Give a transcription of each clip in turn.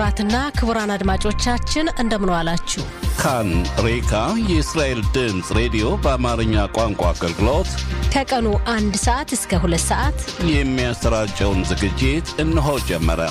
ክቡራትና ክቡራን አድማጮቻችን እንደምን ዋላችሁ። ካን ሬካ የእስራኤል ድምፅ ሬዲዮ በአማርኛ ቋንቋ አገልግሎት ከቀኑ አንድ ሰዓት እስከ ሁለት ሰዓት የሚያሰራጨውን ዝግጅት እነሆ ጀመረ።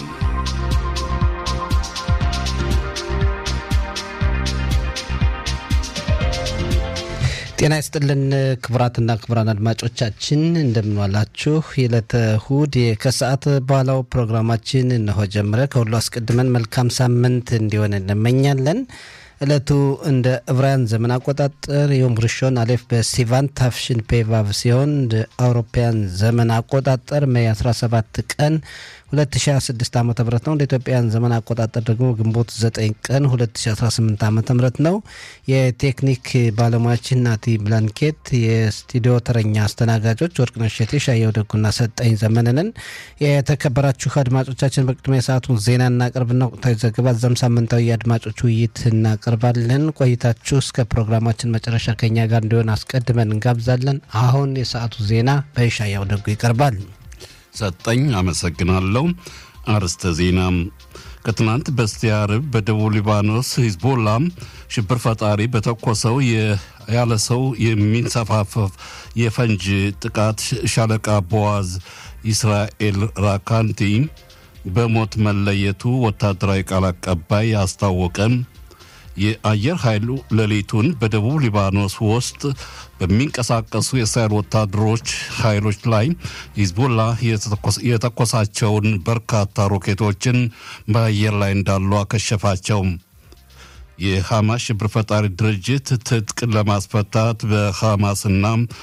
ጤና ይስጥልን ክቡራትና ክቡራን አድማጮቻችን እንደምንዋላችሁ። የዕለተ እሁድ ከሰዓት በኋላው ፕሮግራማችን እነሆ ጀመረ። ከሁሉ አስቀድመን መልካም ሳምንት እንዲሆን እንመኛለን። ዕለቱ እንደ ዕብራውያን ዘመን አቆጣጠር ዮም ርሾን አሌፍ በሲቫን ታፍሽን ፔቫቭ ሲሆን እንደ አውሮፓውያን ዘመን አቆጣጠር ሜይ 17 ቀን 2026 ዓ ም ነው። እንደ ኢትዮጵያን ዘመን አቆጣጠር ደግሞ ግንቦት 9 ቀን 2018 ዓ ም ነው። የቴክኒክ ባለሙያችን ናቲ ብላንኬት፣ የስቱዲዮ ተረኛ አስተናጋጆች ወርቅነሽ እሸቴ፣ ሻየው ደጉና ሰጠኝ ዘመንንን። የተከበራችሁ አድማጮቻችን በቅድሚያ የሰዓቱን ዜና እናቀርብና ወቅታዊ ዘገባ እዛም ሳምንታዊ የአድማጮች ውይይት እናቀርባለን። ቆይታችሁ እስከ ፕሮግራማችን መጨረሻ ከኛ ጋር እንዲሆን አስቀድመን እንጋብዛለን። አሁን የሰዓቱ ዜና በሻየው ደጉ ይቀርባል። ሰጠኝ አመሰግናለሁ። አርስተ ዜና ከትናንት በስቲያ ዓርብ በደቡብ ሊባኖስ ሂዝቦላ ሽብር ፈጣሪ በተኮሰው ያለ ሰው የሚንሰፋፈፍ የፈንጅ ጥቃት ሻለቃ ቦዋዝ ኢስራኤል ራካንቲ በሞት መለየቱ ወታደራዊ ቃል አቀባይ አስታወቀ። የአየር ኃይሉ ሌሊቱን በደቡብ ሊባኖስ ውስጥ በሚንቀሳቀሱ የእስራኤል ወታደሮች ኃይሎች ላይ ሂዝቦላ የተኮሳቸውን በርካታ ሮኬቶችን በአየር ላይ እንዳሉ አከሸፋቸው። የሐማስ ሽብር ፈጣሪ ድርጅት ትጥቅ ለማስፈታት በሐማስና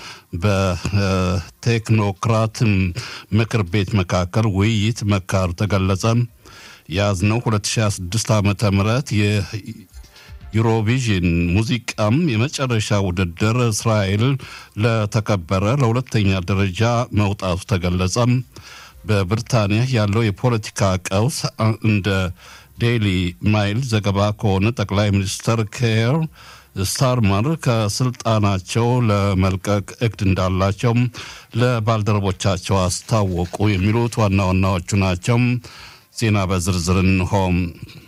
በቴክኖክራት ምክር ቤት መካከል ውይይት መካሩ ተገለጸ። የያዝነው 2026 ዓ ም ዩሮቪዥን ሙዚቃም የመጨረሻ ውድድር እስራኤል ለተከበረ ለሁለተኛ ደረጃ መውጣቱ ተገለጸ። በብሪታንያ ያለው የፖለቲካ ቀውስ እንደ ዴይሊ ማይል ዘገባ ከሆነ ጠቅላይ ሚኒስትር ኬር ስታርመር ከስልጣናቸው ለመልቀቅ እቅድ እንዳላቸው ለባልደረቦቻቸው አስታወቁ። የሚሉት ዋና ዋናዎቹ ናቸው። ዜና በዝርዝር እንሆም።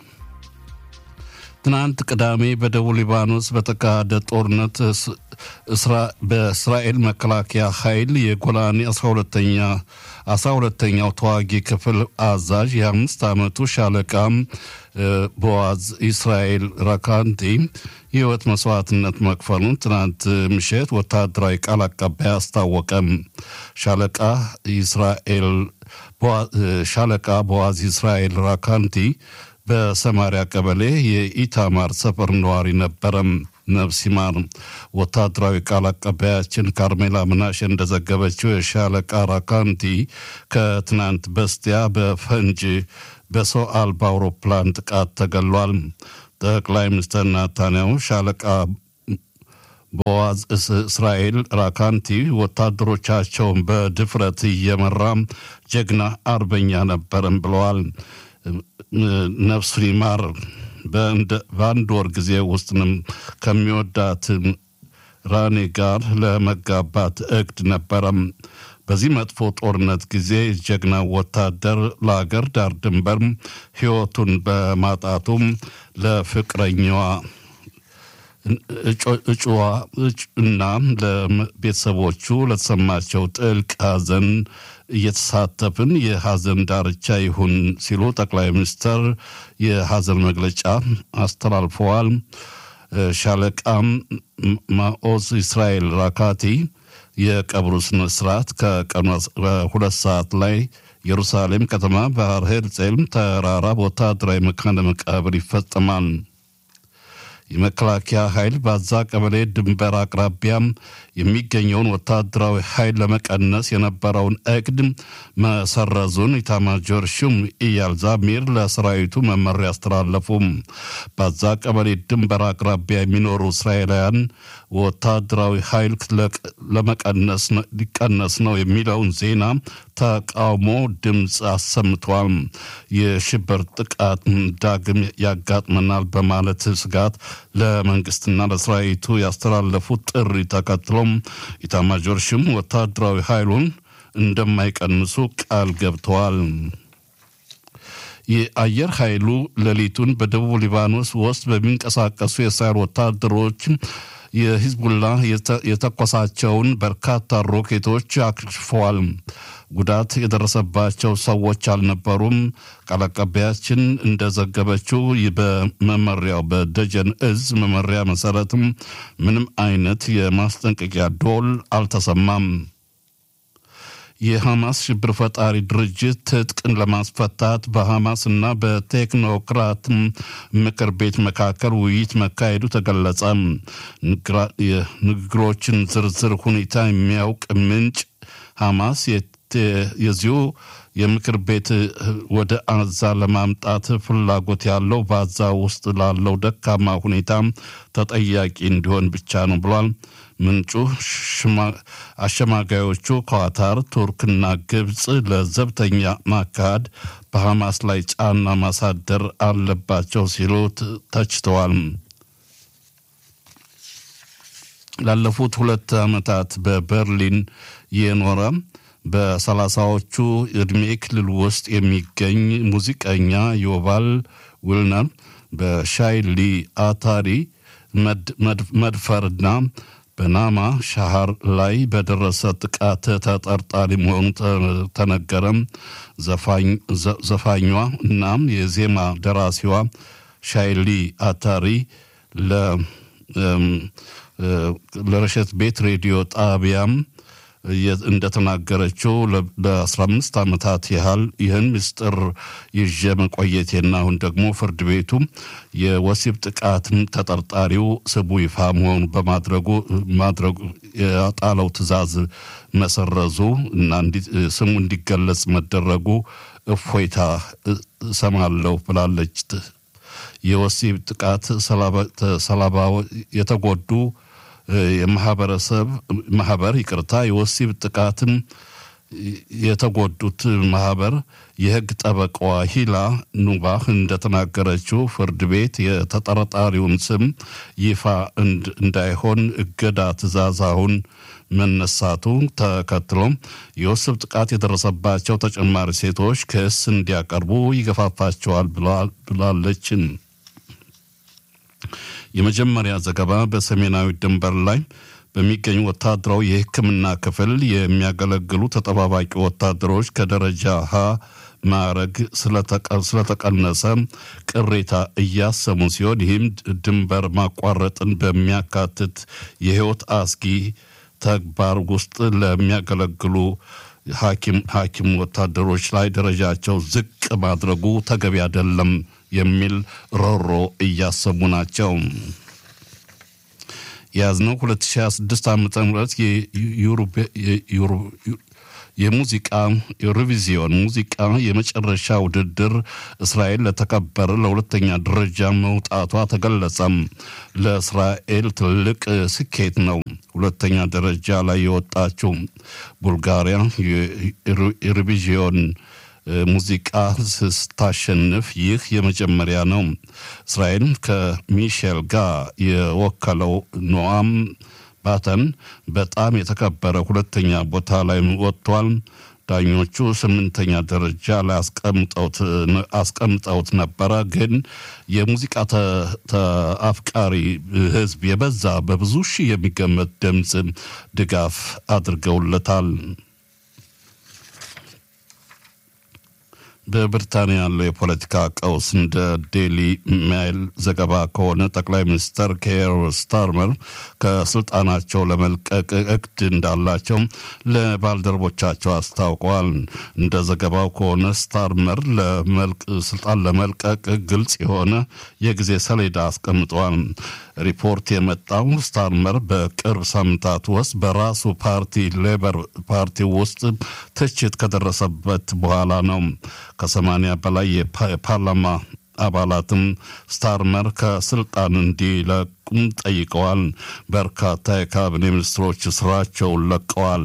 ትናንት ቅዳሜ በደቡብ ሊባኖስ በተካሄደ ጦርነት በእስራኤል መከላከያ ኃይል የጎላኒ 12ተኛ 12ተኛው ተዋጊ ክፍል አዛዥ የአምስት ዓመቱ ሻለቃ ቦዋዝ ኢስራኤል ራካንቲ የህይወት መስዋዕትነት መክፈሉን ትናንት ምሽት ወታደራዊ ቃል አቀባይ አስታወቀም። ሻለቃ ኢስራኤል ሻለቃ ቦዋዝ ኢስራኤል ራካንቲ በሰማሪያ ቀበሌ የኢታማር ሰፈር ነዋሪ ነበረም። ነፍስ ይማር። ወታደራዊ ቃል አቀባያችን ካርሜላ ምናሽ እንደዘገበችው የሻለቃ ራካንቲ ከትናንት በስቲያ በፈንጅ በሰው አልባ አውሮፕላን ጥቃት ተገሏል። ጠቅላይ ሚኒስትር ናታንያሁ ሻለቃ ቦዋዝ እስራኤል ራካንቲ ወታደሮቻቸውን በድፍረት እየመራ ጀግና አርበኛ ነበርም ብለዋል። ነፍሱን ይማር። በአንድ ወር ጊዜ ውስጥንም ከሚወዳት ራኔ ጋር ለመጋባት እቅድ ነበረም። በዚህ መጥፎ ጦርነት ጊዜ ጀግና ወታደር ለአገር ዳር ድንበር ሕይወቱን በማጣቱም ለፍቅረኛዋ እጩዋ እና ለቤተሰቦቹ ለተሰማቸው ጥልቅ ሐዘን እየተሳተፍን የሐዘን ዳርቻ ይሁን ሲሉ ጠቅላይ ሚኒስትር የሐዘን መግለጫ አስተላልፈዋል። ሻለቃም ማኦዝ እስራኤል ራካቲ የቀብሩ ስነ ስርዓት ከቀኑ ሁለት ሰዓት ላይ ኢየሩሳሌም ከተማ ባህር ሄርጼልም ተራራ ወታደራዊ መካነ መቃብር ይፈጸማል። የመከላከያ ኃይል በዛ ቀበሌ ድንበር አቅራቢያም የሚገኘውን ወታደራዊ ኃይል ለመቀነስ የነበረውን እቅድ መሰረዙን ኢታማጆር ሹም ኢያል ዛሚር ለሰራዊቱ መመሪያ አስተላለፉም። በዛ ቀበሌ ድንበር አቅራቢያ የሚኖሩ እስራኤላውያን ወታደራዊ ኃይል ለመቀነስ ሊቀነስ ነው የሚለውን ዜና ተቃውሞ ድምፅ አሰምተዋል። የሽብር ጥቃት ዳግም ያጋጥመናል በማለት ስጋት ለመንግስትና ለሰራዊቱ ያስተላለፉት ጥሪ ተከትሎም ኢታማጆር ሹም ወታደራዊ ኃይሉን እንደማይቀንሱ ቃል ገብተዋል። የአየር ኃይሉ ሌሊቱን በደቡብ ሊባኖስ ውስጥ በሚንቀሳቀሱ የእስራኤል ወታደሮች የሂዝቡላ የተኮሳቸውን በርካታ ሮኬቶች አክሽፈዋል። ጉዳት የደረሰባቸው ሰዎች አልነበሩም። ቃል አቀባያችን እንደዘገበችው በመመሪያው በደጀን እዝ መመሪያ መሰረትም ምንም አይነት የማስጠንቀቂያ ዶል አልተሰማም። የሐማስ ሽብር ፈጣሪ ድርጅት ትጥቅን ለማስፈታት በሐማስ እና በቴክኖክራት ምክር ቤት መካከል ውይይት መካሄዱ ተገለጸ። የንግግሮችን ዝርዝር ሁኔታ የሚያውቅ ምንጭ ሐማስ የዚሁ የምክር ቤት ወደ አዛ ለማምጣት ፍላጎት ያለው በአዛ ውስጥ ላለው ደካማ ሁኔታ ተጠያቂ እንዲሆን ብቻ ነው ብሏል። ምንጩ አሸማጋዮቹ ኳታር፣ ቱርክና ግብፅ ለዘብተኛ ማካሄድ በሐማስ ላይ ጫና ማሳደር አለባቸው ሲሉ ተችተዋል። ላለፉት ሁለት ዓመታት በበርሊን የኖረ በሰላሳዎቹ ዕድሜ ክልል ውስጥ የሚገኝ ሙዚቀኛ ዮቫል ዊልነር በሻይሊ አታሪ መድፈርና በናማ ሻሃር ላይ በደረሰ ጥቃት ተጠርጣሪ መሆኑ ተነገረም። ዘፋኟ እናም የዜማ ደራሲዋ ሻይሊ አታሪ ለረሸት ቤት ሬዲዮ ጣቢያም እንደተናገረችው ለ15 ዓመታት ያህል ይህን ምስጢር ይዤ መቆየቴና አሁን ደግሞ ፍርድ ቤቱ የወሲብ ጥቃትም ተጠርጣሪው ስሙ ይፋ መሆኑ በማድረጉ ማድረጉ የጣለው ትዕዛዝ መሰረዙ እና ስሙ እንዲገለጽ መደረጉ እፎይታ እሰማለሁ ብላለች። የወሲብ ጥቃት ሰለባ የተጎዱ የማህበረሰብ ማህበር ይቅርታ የወሲብ ጥቃትን የተጎዱት ማህበር የህግ ጠበቃዋ ሂላ ኑባህ እንደተናገረችው ፍርድ ቤት የተጠረጣሪውን ስም ይፋ እንዳይሆን እገዳ ትዕዛዝ አሁን መነሳቱ ተከትሎ የወሲብ ጥቃት የደረሰባቸው ተጨማሪ ሴቶች ክስ እንዲያቀርቡ ይገፋፋቸዋል ብላለችን። የመጀመሪያ ዘገባ በሰሜናዊ ድንበር ላይ በሚገኙ ወታደራዊ የሕክምና ክፍል የሚያገለግሉ ተጠባባቂ ወታደሮች ከደረጃ ሀ ማዕረግ ስለተቀነሰ ቅሬታ እያሰሙ ሲሆን ይህም ድንበር ማቋረጥን በሚያካትት የህይወት አስጊ ተግባር ውስጥ ለሚያገለግሉ ሐኪም ወታደሮች ላይ ደረጃቸው ዝቅ ማድረጉ ተገቢ አይደለም የሚል ሮሮ እያሰሙ ናቸው። የያዝነው 2026 ዓ ም የሙዚቃ ዩሮቪዚዮን ሙዚቃ የመጨረሻ ውድድር እስራኤል ለተከበረ ለሁለተኛ ደረጃ መውጣቷ ተገለጸም። ለእስራኤል ትልቅ ስኬት ነው። ሁለተኛ ደረጃ ላይ የወጣችው ቡልጋሪያ ዩሮቪዚዮን ሙዚቃ ስታሸንፍ ይህ የመጀመሪያ ነው። እስራኤል ከሚሼል ጋር የወከለው ኖአም ባተን በጣም የተከበረ ሁለተኛ ቦታ ላይ ወጥቷል። ዳኞቹ ስምንተኛ ደረጃ ላይ አስቀምጠውት ነበረ። ግን የሙዚቃ አፍቃሪ ሕዝብ የበዛ በብዙ ሺህ የሚገመት ድምፅ ድጋፍ አድርገውለታል። በብሪታንያ ያለው የፖለቲካ ቀውስ እንደ ዴሊ ሜይል ዘገባ ከሆነ ጠቅላይ ሚኒስትር ኬር ስታርመር ከስልጣናቸው ለመልቀቅ እቅድ እንዳላቸው ለባልደረቦቻቸው አስታውቀዋል። እንደ ዘገባው ከሆነ ስታርመር ስልጣን ለመልቀቅ ግልጽ የሆነ የጊዜ ሰሌዳ አስቀምጠዋል። ሪፖርት የመጣው ስታርመር በቅርብ ሳምንታት ውስጥ በራሱ ፓርቲ ሌበር ፓርቲ ውስጥ ትችት ከደረሰበት በኋላ ነው። ከሰማንያ በላይ የፓርላማ አባላትም ስታርመር ከስልጣን እንዲለቁም ጠይቀዋል። በርካታ የካቢኔ ሚኒስትሮች ስራቸውን ለቀዋል።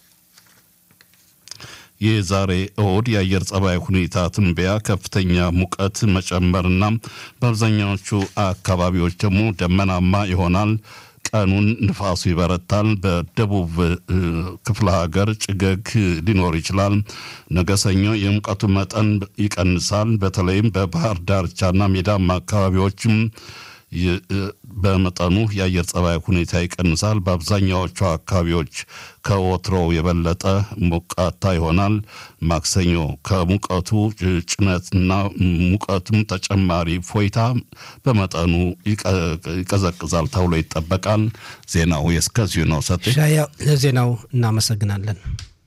የዛሬ እሁድ የአየር ጸባይ ሁኔታ ትንበያ ከፍተኛ ሙቀት መጨመርና በአብዛኛዎቹ አካባቢዎች ደግሞ ደመናማ ይሆናል። ቀኑን ንፋሱ ይበረታል። በደቡብ ክፍለ ሀገር ጭገግ ሊኖር ይችላል። ነገ ሰኞ የሙቀቱ መጠን ይቀንሳል። በተለይም በባህር ዳርቻና ሜዳማ አካባቢዎችም በመጠኑ የአየር ጸባይ ሁኔታ ይቀንሳል። በአብዛኛዎቹ አካባቢዎች ከወትሮው የበለጠ ሞቃታ ይሆናል። ማክሰኞ ከሙቀቱ ጭነትና ሙቀቱም ተጨማሪ ፎይታ በመጠኑ ይቀዘቅዛል ተብሎ ይጠበቃል። ዜናው የእስከዚሁ ነው። ሰጤ ሻያው ለዜናው እናመሰግናለን።